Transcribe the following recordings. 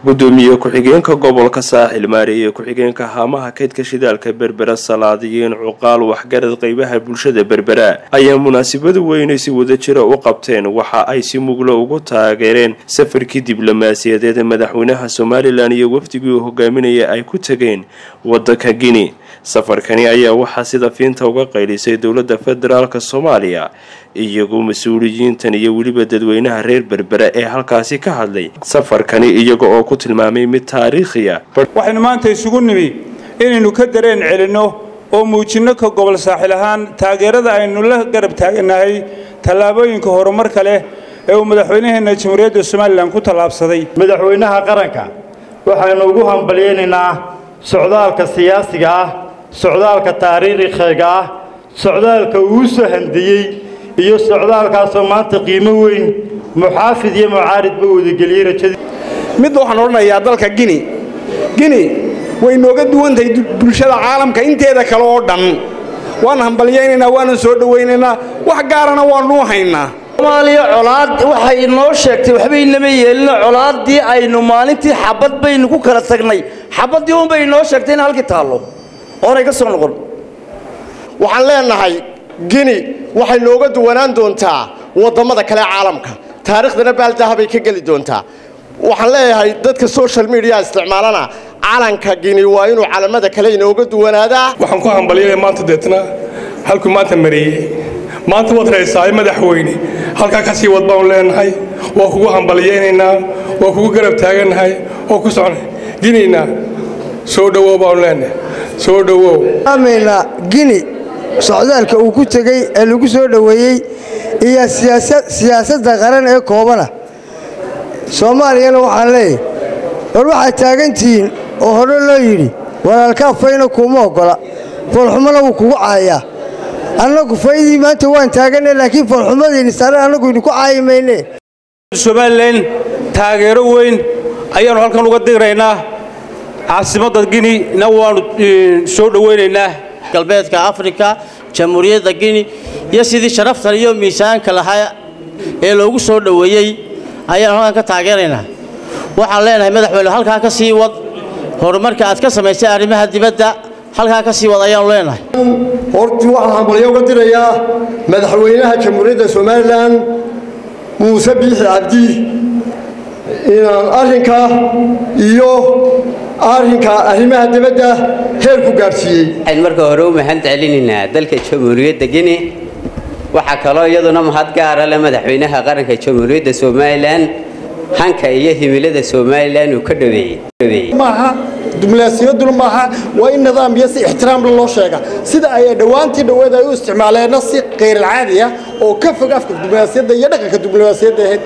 gudoomiye ku-xigeenka gobolka saaxil maareeye ku-xigeenka haamaha kaydka shidaalka berbera salaadiyiin cuqaal waxgarad qeybaha bulshada berbera ayaa munaasabada weynay si wadajira u qabteen waxa ay si muglo ugu taageereen safarkii diblomaasiyadeed ee madaxweynaha somalilan iyo wafdigii uu hogaaminaya ay ku tageen wadanka guinea safarkani ayaa waxaa sida fiinta uga qaylisay dowladda federaalk soomaaliya iyagoo mas-uuliyiintan iyo weliba dadweynaha reer berbera ee halkaasi ka hadlay safarkani iyaga oo ku tilmaamay mid taariikhiya waxaynu maanta isugu nimi inaynu ka dareen celinno oo muujinno ka gobol saaxil ahaan taageerada aynu la garab taaganahay tallaabooyinka horumarka leh ee uu madaxweynaheenna jamhuuriyadda somalilan ku tallaabsaday madaxweynaha qaranka waxaynu ugu hambalyaynaynaa socdaalka siyaasiga ah socdaalka taariikhiga ah socdaalka uu soo handiyey iyo socdaalkaasoo maanta qiimo weyn muxaafid iyo mucaaridba wadageliyey rajadii mid waxaan odhanayaa dalka gini gini way nooga duwan tahay bulshada caalamka inteeda kale oo dhan waan hambalyaynaynaa waanan soo dhowaynaynaa wax gaarana waanuu haynaa soomaaliya colaad waxay inoo sheegtay waxba inama yeelino colaaddii aynu maalintii xabad baynu ku kala tagnay xabaddii unbay inoo sheegtay in halkii taallo oonay ka soo noqon waxaan leenahay gini waxay nooga duwanaan doontaa wadammada kale caalamka taariikhdana baaldahabay ka geli doontaa waxaan leeyahay dadka social media isticmaalana calanka gini waa inuu calamada kale inooga duwanaadaa waxaan ku hambalyanaya maanta deetna halkuu maanta mareeyey maanta waad haysaa madaxweyne halkaa ka sii wad baanu leenahay waa kugu hambalyaynaynaa waa kugu garab taagannahay oo ku socnay ginina soo dhowow baanu leenahay soo dhowow amayna gini socdaalka uu ku tegey ee lagu soo dhoweeyey iyo siyaasadda qaran ee koobana soomaaliyana waxaan leeyahy war waxaad taagantihiin oo hore loo yidhi walaalkaa fayna kuuma oggola foolxumona wuu kugu caayaa annagu faydii maanta waan taaganne laakiin foolxumadiini sare annagu idinku caayi mayne somalilan taageero weyn ayaannu halkan uga diraynaa caasimadda ginina waannu soo dhowaynaynaa galbeedka afrika jamhuuriyadda gini iyo sidii sharaftan iyo miisaanka lahaa ee loogu soo dhoweeyey ayaanu halkan ka taageeraynaa waxaan leenahay madaxweyne halkaa ka sii wad horumarka aad ka samaysay arrimaha dibadda halkaa ka sii wad ayaanu leenahay hortii waxaan hambalyo uga dirayaa madaxweynaha jamhuuriyadda somalilan muuse biixi cabdi inaan arrinka iyo arrinka arrimaha dibadda heer ku gaadhsiiyey waxayn marka hore u mahad celinaynaa dalka jamhuuriyadda gini waxaa kaloo iyaduna mahad gaara le madaxweynaha qaranka jamhuuriyadda somalilan hanka iyo himilada somalilan uu ka dhaweeyey maaha diblomaasiyaduna maaha waa in nidaam iyo si ixtiraamla loo sheega sida ay dhowaantii dhoweed ay u isticmaaleenna si khayralcaadi ah oo ka fog afka diblomaasiyadda iyo dhaqanka diblomaasiyadda ahayd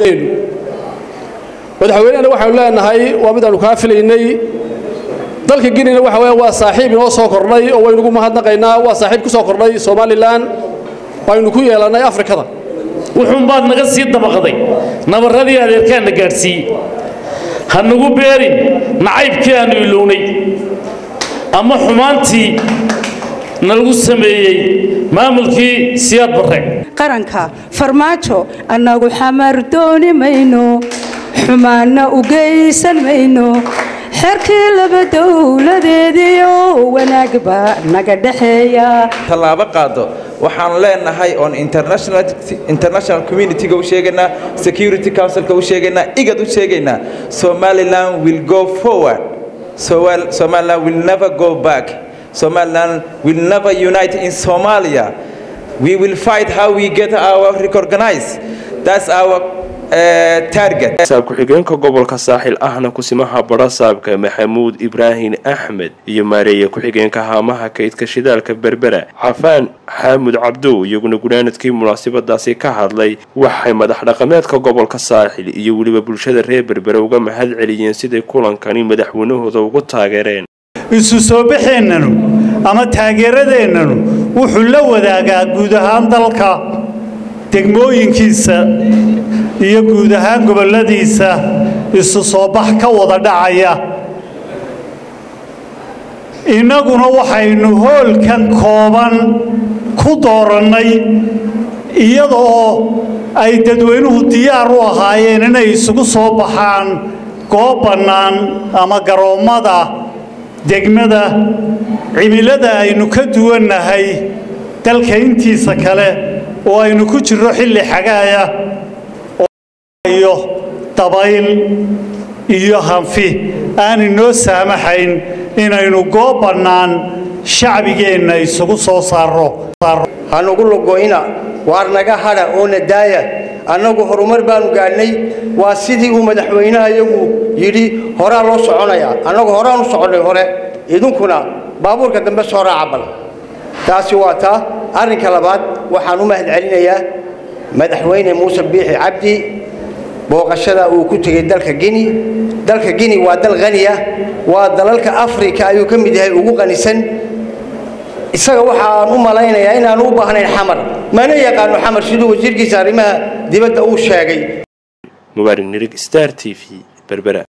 madaxweynehana waxaanu leenahay waa midaanu kaa filaynay dalka ginina waxa weya waa saaxiib inoo soo kordhay oo waynugu mahadnaqaynaa waa saaxiib ku soo kordhay somalilan waynu ku yeelannay afrikada wuxuunbaad naga sii dabaqday nabarradii adeerkaanna gaadhsiiyey ha nagu beerin nacaybkii aannu ilownay ama xumaantii nalagu sameeyey maamulkii siyaad barre qaranka farmaajo annagu xamar dooni mayno xumaanna u geysan mayno xerkii laba dowladeediyo wanaag baa naga dhexeeya tallaabo qaado waxaan leenahay oon international communitiga u sheegaynaa security councilka u sheegaynaa igad u sheegaynaa somaliland will go forward somaliland will never go back somaliland will never unite in somalia we will fight how we get our recognize that's our saab ku-xigeenka gobolka saaxil ahna kusimaha barasaabka maxamuud ibraahim axmed iyo maareeye ku-xigeenka haamaha kaydka shidaalka berbera xafaan xaamud cabdow iyaguna gunaanadkii munaasabadaasi ka hadlay waxay madax dhaqameedka gobolka saaxil iyo weliba bulshada reer berbera uga mahad celiyeen siday kulankani madaxweynahooda ugu taageereen isu soo baxeennanu ama taageeradeennanu wuxuu la wadaagaa guud ahaan dalka degmooyinkiisa iyo guud ahaan gobolladiisa isu soo bax ka wada dhacaya innaguna waxaynu hoolkan kooban ku doorannay iyadoo ay dadweynuhu diyaar u ahaayeen inay isugu soo baxaan goob bannaan ama garoommada degmada cimilada aynu ka duwannahay dalka intiisa kale oo aynu ku jirro xilli xagaaya iyo dabayl iyo hanfi aan inoo saamaxayn inaynu goob bannaan shacbigeenna isugu soo saarro hanugu logoyna waar naga hadha oo na daaya annagu horumar baanu gaadhnay waa sidii uu madaxweynaha iyagu yidhi horaa loo soconayaa annagu horaan u soconnay hore idinkuna baabuurka dambe soo raaca bal taasi waa taa arrinka labaad waxaan u mahad celinayaa madaxweyne muuse biixi cabdi booqashada uu ku tegey dalka gini dalka gini waa dal qaniya waa dalalka afrika ayuu ka mid yahay ugu qanisan isaga waxa aan u malaynayaa inaanu u baahnayn xamar mana yaqaano xamar siduu wasiirkiisa arrimaha dibadda uu sheegay mubaarig nirig star t v berbera